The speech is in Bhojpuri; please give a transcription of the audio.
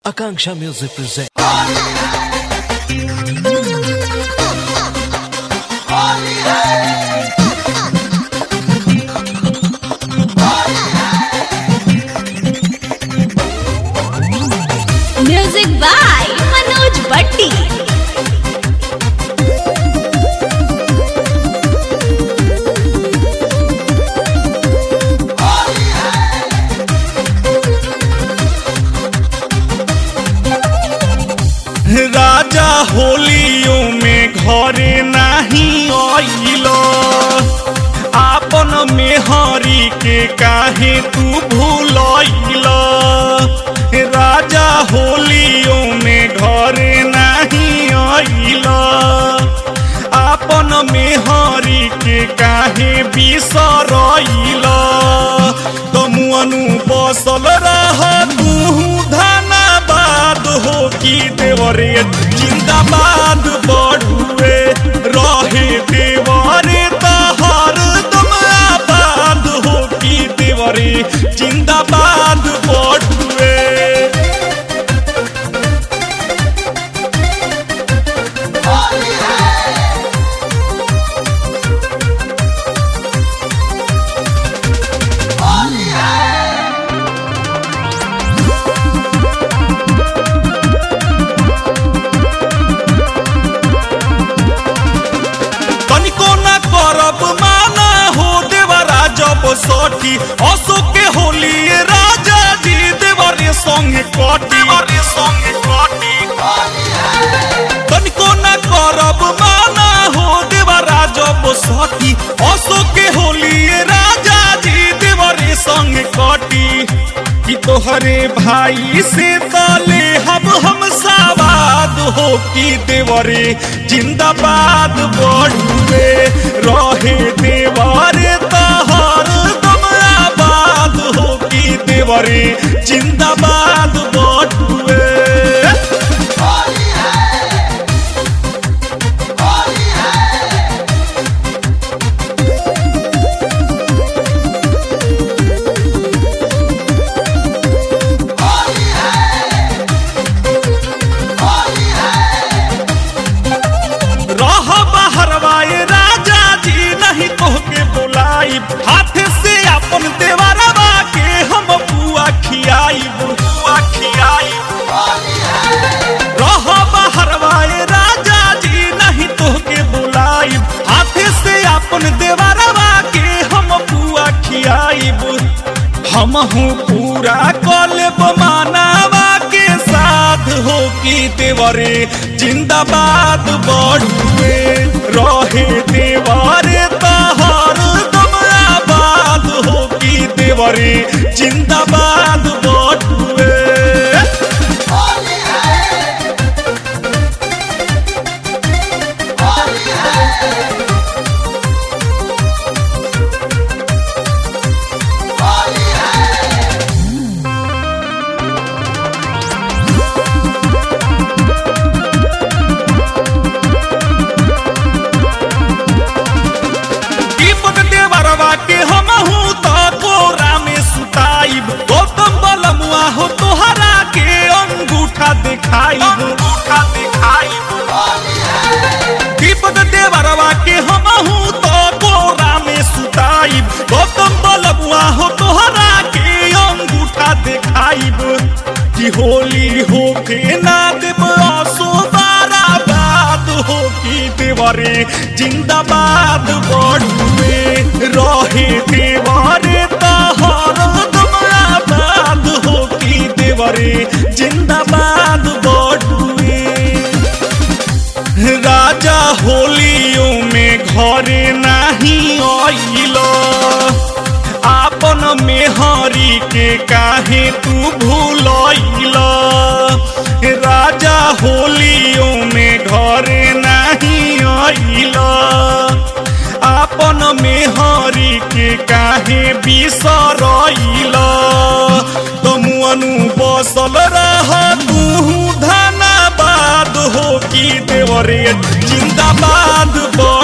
Akanksha Music presents. Music by Manoj Bhatti राजा होलियो में घरे नहीं आइल आपन मेहरी के काहे तू भूलैल राजा होलियो में घरे नहीं आइल आपन मेहरी के काहे बिसरैल तमुअनु बसल रह तू धनाबाद हो की देवरे जिंदाबाद बढ़ुए रहे देवरे तहर तुम आबाद हो की देवरे जिंदाबाद बढ़ुए तनिको न करब माना हो देवरा जब सठी अशोक के होली राजा जी देवरे संगे कटी देवरे संगे कटी तनिको न करब माना हो देवरा जब सठी अशोक के होली राजा जी देवरे संगे कटी कि तोहरे भाई से तले हम हम साबाद हो कि देवरे जिंदाबाद बढ़ुए रहे देवरे तहर तुम आबाद हो कि देवरे जिंदाबाद बढ़ुए रह बहरवाए राजा जी नहीं तोहके बुलाई हाथ से अपन देवरवा के हम बुआ खियाई बुआ खियाई रह बहरवाए राजा जी नहीं तोहके बुलाई हाथ से अपन देवरवा के हम बुआ खियाईब हम हूँ पूरा कलेब मानावा के साथ हो की देवरे जिंदाबाद बढ़ुए रहे देवरे तहर तुम आबाद हो की देवरे जिंदाबाद बढ़ुए दीपक देवरवा के हम हूँ तो कोरा में सुताइब गौतम बलमुआ हो तोहरा के अंगूठा दिखाई अंगूठा दिखाई दीपक देवरवा के हम हूँ तो कोरा में सुताइब गौतम बलमुआ हो तोहरा के अंगूठा दिखाइब कि होली हो के ना देव असो बारा बात हो की देवरे जिंदाबाद बढ़ुए रहे देवरे तहर तुम आबाद हो की देवरे जिंदाबाद बढ़ुए राजा होलियो में घरे नहीं आइल आपन मेहरी के काहे तू भूलैल राजा होलियो में घरे नहीं आइल आपन मेहरी के काहे बिसरैल तमुअनु बसल रह तू धनाबाद हो की देवरे जिंदाबाद बढ़